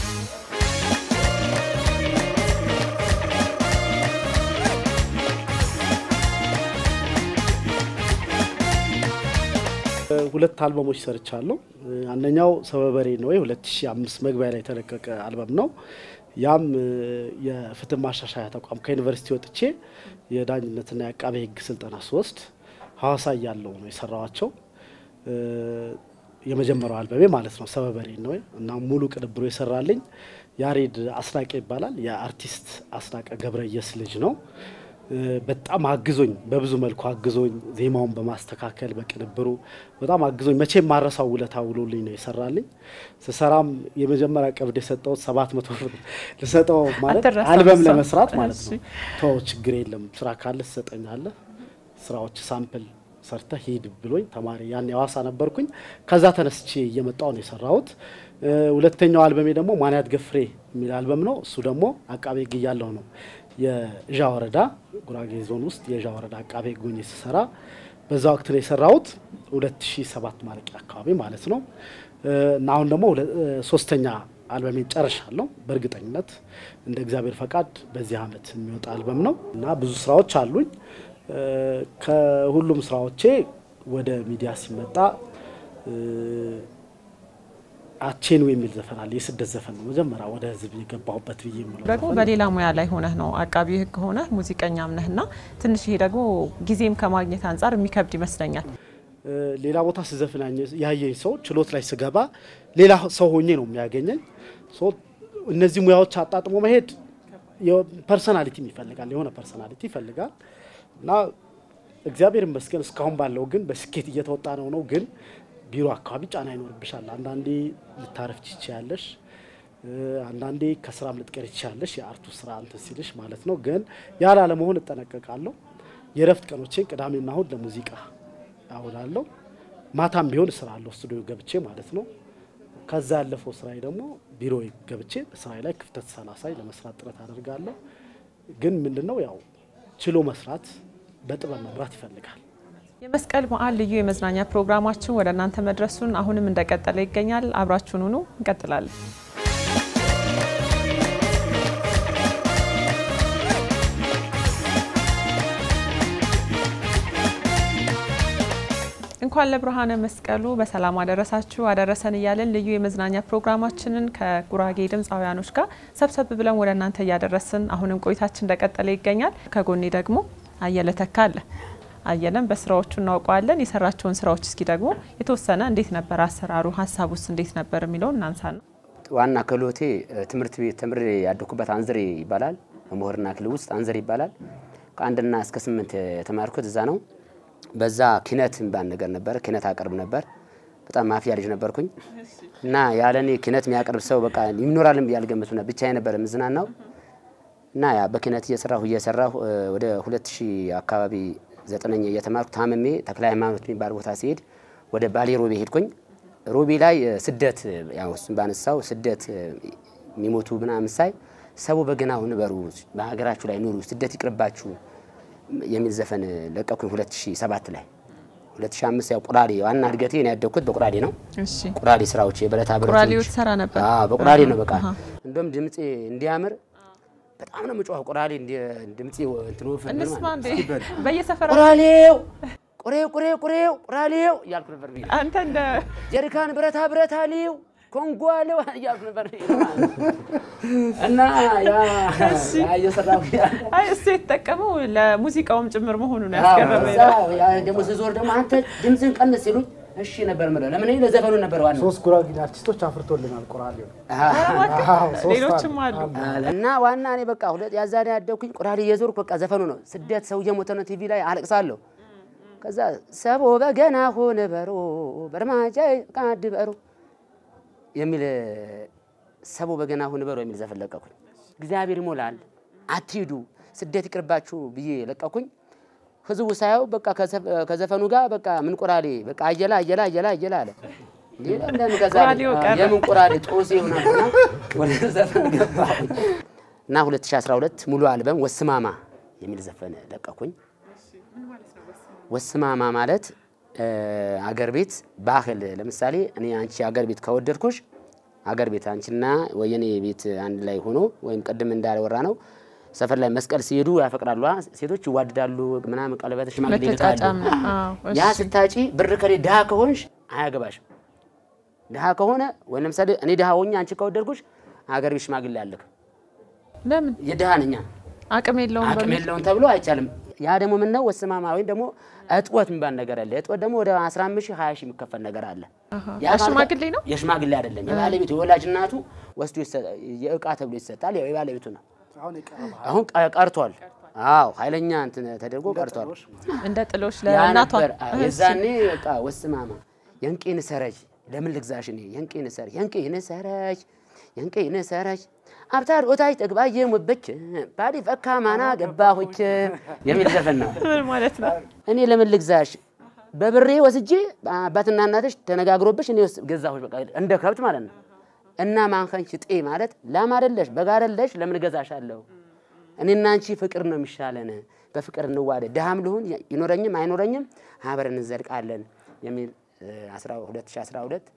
ሁለት አልበሞች ሰርቻለሁ። አንደኛው ሰበበሬ ነው ወይ 2005 መግቢያ ላይ የተለቀቀ አልበም ነው። ያም እ፣ የፍትህ ማሻሻያ ተቋም ከዩኒቨርሲቲ ወጥቼ የዳኝነትና የአቃቤ ሕግ ስልጠና ስወስድ ሐዋሳ እያለሁ ነው የሰራዋቸው። እ፣ የመጀመሪያው አልበሜ ማለት ነው ሰበበሬ ነው ወይ እና ሙሉ ቅንብሩ የሰራልኝ ያሬድ አስናቀ ይባላል። የአርቲስት አስናቀ ገብረየስ ልጅ ነው። እ፣ በጣም አግዞኝ በብዙ መልኩ አግዞኝ ዜማውን በማስተካከል በቅንብሩ በጣም አግዞኝ መቼም ማረሳው ውለታ ውሎልኝ ነው የሰራልኝ። ስሰራም የመጀመሪያ ቀብድ የሰጠሁት ሰባት መቶ ብር ልሰጠው ማለት አትረሳም አልበም እሷ። ለመስራት ማለት እሺ። ነው። ተው ችግር የለም ስራ ካለ ትሰጠኛለህ፣ ስራዎች ሳምፕል ሰርተ ሂድ ብሎኝ ተማሪ ያን የዋሳ ነበርኩኝ። ከዛ ተነስቼ እየመጣው ነው የሰራሁት። እ፣ ሁለተኛው አልበሜ ደግሞ ማንያት ገፍሬ የሚል አልበም ነው። እሱ ደግሞ አቃቤ ሕግ እያለሁ ነው የእዣ ወረዳ ጉራጌ ዞን ውስጥ የእዣ ወረዳ አቃቤ ሕግ ሆኜ ስሰራ በዛ ወቅት ነው የሰራሁት 2007 ማለቂያ አካባቢ ማለት ነው። እ፣ እና አሁን ደግሞ ሁለ- እ፣ ሶስተኛ አልበሜን ጨርሻለሁ። በእርግጠኝነት እንደ እግዚአብሔር ፈቃድ በዚህ አመት የሚወጣ አልበም ነው እና ብዙ ስራዎች አሉኝ። እ፣ ከሁሉም ስራዎቼ ወደ ሚዲያ ሲመጣ እ፣ አቼኑ የሚል ዘፈን አለ። የስደት ዘፈን ነው መጀመሪያ ወደ ህዝብ የገባሁበት ብዬ የምለው ደግሞ ዘፈን። በሌላ ሙያ ላይ ሆነህ ነው አቃቢ ህግ ሆነህ ሙዚቀኛም ነህና ትንሽ ይሄ ደግሞ ጊዜም ከማግኘት አንጻር የሚከብድ ይመስለኛል። እ፣ ሌላ ቦታ ስዘፍን ያኘ- ያየኝ ሰው ችሎት ላይ ስገባ ሌላ ሰው ሆኜ ነው የሚያገኘኝ። ሶ እነዚህ ሙያዎች አጣጥሞ መሄድ ፐርሰናሊቲም ይፈልጋል፣ የሆነ ፐርሰናሊቲ ይፈልጋል እና እግዚአብሔር ይመስገን እስካሁን ባለው ግን በስኬት እየተወጣ ነው ነው ግን ቢሮ አካባቢ ጫና ይኖርብሻል። አንዳንዴ ልታረፍ ትችያለሽ፣ እ፣ አንዳንዴ ከስራም ልትቀር ትችያለሽ። የአርቱ ስራ እንትን ሲልሽ ማለት ነው። ግን ያለ አለመሆን እጠነቀቃለሁ። የእረፍት ቀኖቼን ቅዳሜና እሁድ ለሙዚቃ አውላለሁ። ማታም ቢሆን እሰራለሁ ስቱዲዮ ገብቼ ማለት ነው። ከዛ ያለፈው ስራዬ ደግሞ ቢሮ ገብቼ በስራዬ ላይ ክፍተት ሳላሳይ ለመስራት ጥረት አደርጋለሁ። ግን ምንድነው ያው ችሎ መስራት በጥበብ መምራት ይፈልጋል። የመስቀል በዓል ልዩ የመዝናኛ ፕሮግራማችን ወደ እናንተ መድረሱን አሁንም እንደቀጠለ ይገኛል። አብራችሁን ሁኑ። እንቀጥላለን። እንኳን ለብርሃነ መስቀሉ በሰላም አደረሳችሁ አደረሰን እያለን ልዩ የመዝናኛ ፕሮግራማችንን ከጉራጌ ድምፃውያኖች ጋር ሰብሰብ ብለን ወደ እናንተ እያደረስን አሁንም ቆይታችን እንደቀጠለ ይገኛል። ከጎኔ ደግሞ አየለ ተካ አለ። አየለን በስራዎቹ እናውቀዋለን። የሰራቸውን ስራዎች እስኪ ደግሞ የተወሰነ እንዴት ነበር አሰራሩ፣ ሀሳቡስ እንዴት ነበር የሚለውን እናንሳ ነው። ዋና ክህሎቴ እ፣ ትምህርት ቤት ተምሬ ያደኩበት አንዝሬ ይባላል። በምሁርና ክልል ውስጥ አንዝሬ ይባላል። ከአንድና እስከ ስምንት የተማርኩት እዛ ነው። በዛ ኪነት የሚባል ነገር ነበር። ኪነት አቀርብ ነበር። በጣም ማፊያ ልጅ ነበርኩኝ እና ያለኔ ኪነት የሚያቀርብ ሰው በቃ ይኖራልም ብዬ አልገመትኩም ነበር። ብቻዬን ነበር የምዝናናው እና ያ በኪነት እየሰራሁ እየሰራሁ እ፣ ወደ ሁለት ሺህ አካባቢ ዘጠነኛ እየተማርኩ ታምሜ ተክለ ሃይማኖት የሚባል ቦታ ሲሄድ ወደ ባሌ ሮቤ ሄድኩኝ። ሮቤ ላይ እ፣ ስደት እ፣ ያው እሱን ባነሳው ስደት እ፣ የሚሞቱ ምናምን ሳይ ሰው በገናው ንበሩ፣ በሀገራችሁ ላይ ኑሩ፣ ስደት ይቅርባችሁ የሚል ዘፈን ለቀኩኝ 2007 ላይ 2005 ያው ቁራሌ ዋና እድገቴ ነው ያደግኩት በቁራሌ ነው። እሺ ቁራሌ ስራዎች የብረታ ብረቶች ቁራሌው ትሰራ ነበር? አዎ በቁራሌ ነው በቃ አሃ። እንደውም ድምጼ እንዲያምር በጣም ነው የምጮኸው። ቁራሌ እንዲ ድምጼ እንትን ወፍር ብል እንስማ ማለት እንዴ ነው። በየሰፈራ ቁራሌው ቁሬው ቁሬው ቁሬው ቁራሌው እያልኩ ነበር ብዬ አንተ እንደ ጀሪካን ብረታ ብረት አሌው ኮንጎ አሌው እያልኩ ነበር እና ያ ያ እየሰራሁ ያለ አይ እሱ የተጠቀመው ለሙዚቃውም ጭምር መሆኑ ነው ያስገረመኝ። እዛ ያ ደግሞ ስዞር ደግሞ አንተ ድምፅን ቀንስ ሲሉኝ እሺ ነበር ምለው። ለምን እኔ ለዘፈኑ ነበር ዋናው ሶስት ጉራጌ አርቲስቶች አፍርቶልናል ቁራሌው። እባክህ፣ አዎ፣ ሶስት ሌሎችም አሉ። እና ዋና እኔ በቃ ሁለት ያዛኔ ያደኩኝ ቁራሌ እየዞርኩ በቃ ዘፈኑ ነው። ስደት ሰው እየሞተ ነው ቲቪ ላይ አለቅሳለሁ። ከዛ ሰቦ በገና ሆነ በሮ በርማጃ ቃድ በሮ የሚል ሰቦ በገና ሆነ በሮ የሚል ዘፈን ለቀኩኝ። እግዚአብሔር ይሞላል አትሂዱ ስደት ይቅርባችሁ ብዬ ለቀኩኝ። ህዝቡ ሳየው በቃ ከዘፈ- ከዘፈኑ ጋር በቃ ምን ቁራሌ በቃ አየላ አየላ አየላ አየላ አለ። እንዴ ለምን ከዛ ቁራሌው ቀረ። የምን ቁራሌ ጦሴ ይሆናልና ወደ ዘፈን ገባሁኝ። እና 2012 ሙሉ አልበም ወስማማ የሚል ዘፈን ለቀኩኝ። ወስማማ ማለት እ፣ አገር ቤት ባህል ለምሳሌ እኔ አንቺ አገር ቤት ከወደድኩሽ አገር ቤት አንቺና ወየኔ ቤት አንድ ላይ ሆኖ ወይም ቅድም እንዳወራ ነው ሰፈር ላይ መስቀል ሲሄዱ ያፈቅራሉ፣ አ፣ ሴቶች ይዋደዳሉ፣ ምናምን ቀለበት ሽማግሌ ይልካሉ። መተጫጫም አዎ፣ ያ እሺ። ስታጪ ብር ከሌ ድሃ ከሆንሽ አያገባሽም። ድሃ ከሆነ ወይ ለምሳሌ እኔ ድሃ ሆኜ አንቺ ከወደድኩሽ አገር ቤት ሽማግሌ አልክ ለምን የድሃ ነኛ አቅም የለውም አቅም በሚል የለውም ተብሎ አይቻልም። ያ ደግሞ ምን ነው ወስማማ ወይም ደግሞ እጥወት የሚባል ነገር አለ። እጥወት ደግሞ ወደ 15 ሺህ 20 ሺህ የሚከፈል ነገር አለ። አሃ። ያ ማለት- የሽማግሌ ነው? የሽማግሌ አይደለም። የባለቤቱ የወላጅ እናቱ ወስዶ ይሰ- የእቃ ተብሎ ይሰጣል። ያው የባለቤቱ ነው። አሁን የቀረበ አሁን ቀ- ቀርቷል። አዎ ኃይለኛ እንትን ተደርጎ ቀርቷል። እንደ ጥሎሽ ያ ለእናቷ ነበር አ- እሺ። የዛኔ በቃ ወስማማ የንቄን ሰረጅ ለምን ልግዛሽ እኔ የንቄን ሰረጅ የንቄን ሰረጅ የንቄን ሰረጅ አብታር ኦታች ጠግባዬ ሙበች ባዲ ፈካ ማና ገባሁች የሚል ዘፈን ነው። ምን ማለት ነው? እኔ ለምን ልግዛሽ በብሬ ወስጄ አባትና እናትሽ ተነጋግሮብሽ እኔ ወስ- ገዛሁሽ በቃ እንደ ከብት ማለት ነው። እና ማንከንሽ ጤ ማለት ላም አይደለሽ በግ አይደለሽ ለምን ገዛሻለሁ? እኔና አንቺ ፍቅር ነው የሚሻለን፣ በፍቅር እንዋደድ፣ ድሃም ልሁን ይኖረኝም አይኖረኝም አብረን እንዘልቃለን የሚል እ፣ 2012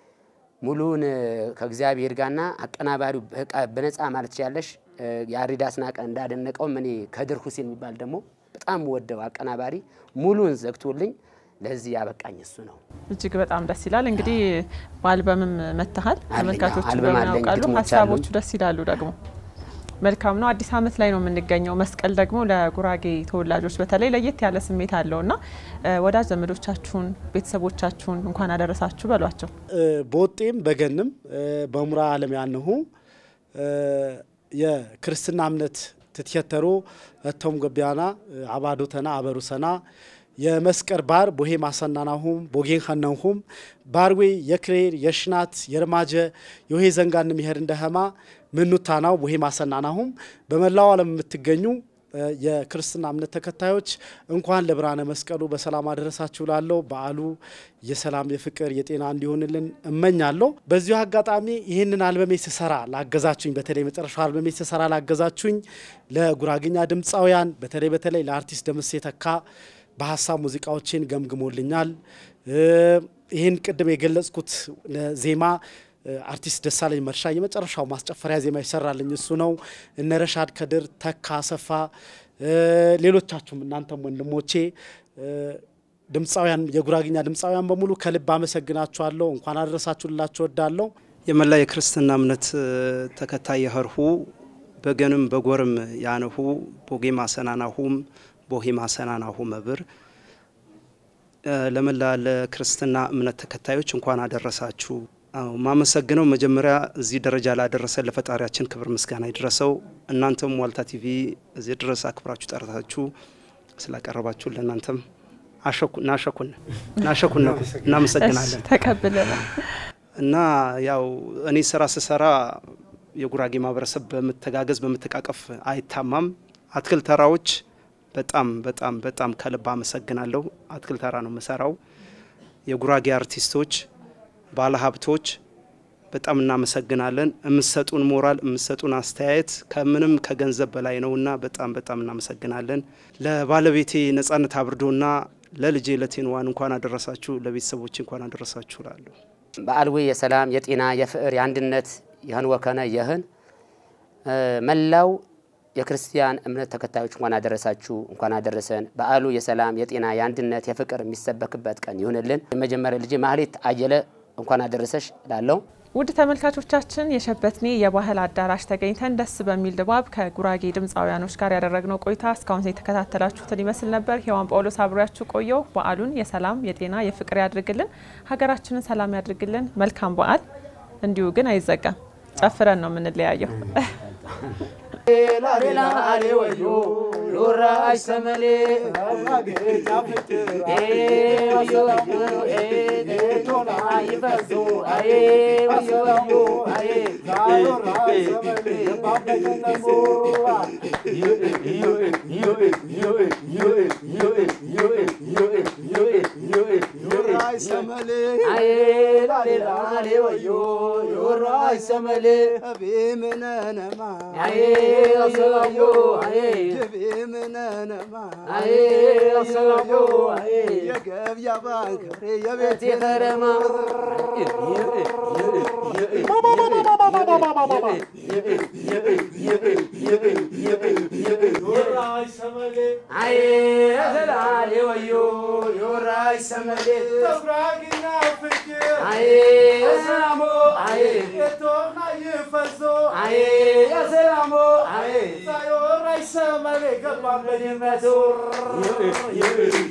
ሙሉውን እ፣ ከእግዚአብሔር ጋርና አቀናባሪው በቃ በነፃ ማለት ትችላለሽ። እ፣ የአሪዳ አስናቀ እንዳደነቀውም እኔ ከድር ሁሴን የሚባል ደግሞ በጣም ወደው አቀናባሪ ሙሉን ዘግቶልኝ ለዚህ ያበቃኝ እሱ ነው። እጅግ በጣም ደስ ይላል። እንግዲህ በአልበምም መጥተሃል፣ አለኝ፣ ተመልካቾቹ አልበም በምን አለኝ፣ ያውቃሉ። ግጥሞች ሀሳቦቹ አሉኝ። ደስ ይላሉ። ደግሞ መልካም ነው። አዲስ ዓመት ላይ ነው የምንገኘው። መስቀል ደግሞ ለጉራጌ ተወላጆች በተለይ ለየት ያለ ስሜት አለው እና እ፣ ወዳጅ ዘመዶቻችሁን፣ ቤተሰቦቻችሁን እንኳን አደረሳችሁ በሏቸው። በወጤም በገንም እ፣ በሙራ ዓለም ያንሁ እ፣ የክርስትና እምነት ትትሸተሮ እቶም ገቢያና እ፣ አባዶተና አበሩሰና የመስቀር ባር ቦሄ ማሰናናሁም ቦጌን ኸነንሁም ባርዌ የክሬር የሽናት የርማጀ የውሄ ዘንጋን ምሄር እንደኸማ ምኑታናው ቦሄ ማሰናናሁም በመላው ዓለም የምትገኙ እ፣ የክርስትና እምነት ተከታዮች እንኳን ለብርሃነ መስቀሉ በሰላም አደረሳችሁ ላለው በዓሉ የሰላም የፍቅር የጤና እንዲሆንልን እመኛለሁ። በዚሁ አጋጣሚ ይህንን አልበሜ ስሰራ ላገዛችሁኝ በተለይ መጨረሻው አልበሜ ስሰራ ላገዛችሁኝ ለጉራግኛ ድምፃውያን በተለይ በተለይ ለአርቲስት ደምሴ ተካ በሀሳብ ሙዚቃዎችን ገምግሞልኛል። እ፣ ይህን ቅድም የገለጽኩት ዜማ እ፣ አርቲስት ደሳለኝ መርሻ የመጨረሻው ማስጨፈሪያ ዜማ ይሰራልኝ እሱ ነው። እነ ረሻድ ከድር፣ ተካ አሰፋ፣ እ፣ ሌሎቻችሁም እናንተም ወንድሞቼ እ፣ ድምፃውያን የጉራግኛ ድምፃውያን በሙሉ ከልብ አመሰግናችኋለሁ። እንኳን አደረሳችሁ ልላችሁ ወዳለሁ። የመላ የክርስትና እምነት እ፣ ተከታይ የኸርሁ በገንም በጎርም ያነሁ ቦጌ ማሰናናሁም ቦሄ ማሰናናሁ መብር እ፣ ለመላ ለክርስትና እምነት ተከታዮች እንኳን አደረሳችሁ። አዎ ማመሰግነው መጀመሪያ እዚህ ደረጃ ላደረሰ ለፈጣሪያችን ክብር ምስጋና ይድረሰው። እናንተም ዋልታ ቲቪ እዚህ ድረስ አክብራችሁ ጠርታችሁ ስላቀረባችሁ ለእናንተም አሸኩ ናሸኩን ናሸኩን ነው እናመሰግናለን። እሺ፣ ተቀብለናል። እና ያው እኔ ስራ ስሰራ የጉራጌ ማህበረሰብ በመተጋገዝ በመተቃቀፍ አይታማም። አትክልት ተራዎች በጣም በጣም በጣም ከልብ አመሰግናለሁ። አትክልት ተራ ነው የምሰራው። የጉራጌ አርቲስቶች፣ ባለሀብቶች በጣም እናመሰግናለን። የምሰጡን ሞራል የምሰጡን አስተያየት ከምንም ከገንዘብ በላይ ነውና በጣም በጣም እናመሰግናለን። ለባለቤቴ ነጻነት አብርዶና ለልጄ ለቴንዋን እንኳን አደረሳችሁ፣ ለቤተሰቦች እንኳን አደረሳችሁ እላለሁ። በዓልዊ የሰላም የጤና የፍቅር የአንድነት ይህን ወከነ ይህን መላው የክርስቲያን እምነት ተከታዮች እንኳን አደረሳችሁ፣ እንኳን አደረሰን። በዓሉ የሰላም የጤና የአንድነት የፍቅር የሚሰበክበት ቀን ይሁንልን። የመጀመሪያ ልጅ ማህሌት አየለ እንኳን አደረሰሽ ላለው ውድ ተመልካቾቻችን የሸበትኔ የባህል አዳራሽ ተገኝተን ደስ በሚል ድባብ ከጉራጌ ድምፃውያኖች ጋር ያደረግነው ቆይታ እስካሁን የተከታተላችሁትን ይመስል ነበር። ሔዋን ጳውሎስ አብሬያችሁ ቆየው። በዓሉን የሰላም የጤና የፍቅር ያድርግልን፣ ሀገራችንን ሰላም ያድርግልን። መልካም በዓል። እንዲሁ ግን አይዘጋም፣ ጨፍረን ነው የምንለያየው። You're right. ሰመሌ አዬ ላሌ ላሌ ወዮ የወራይ ሰመሌ አቤምነነማ አዬ አሰላዮ አዬ የቤምነነማ አዬ አሰላዮ አዬ የገብያ ባንከሬ የቤት ቤቴ ከረማ አዬ አሰላሌ ወዮ የወራይ ሰመሌ ተጉራጊና ፍቅር አዬ ሰላሞ አዬ የቶና ይፈዞ አዬ ሰላሞ አዬ ሳዮራይ ሰመሌ ገባበት በድመቱ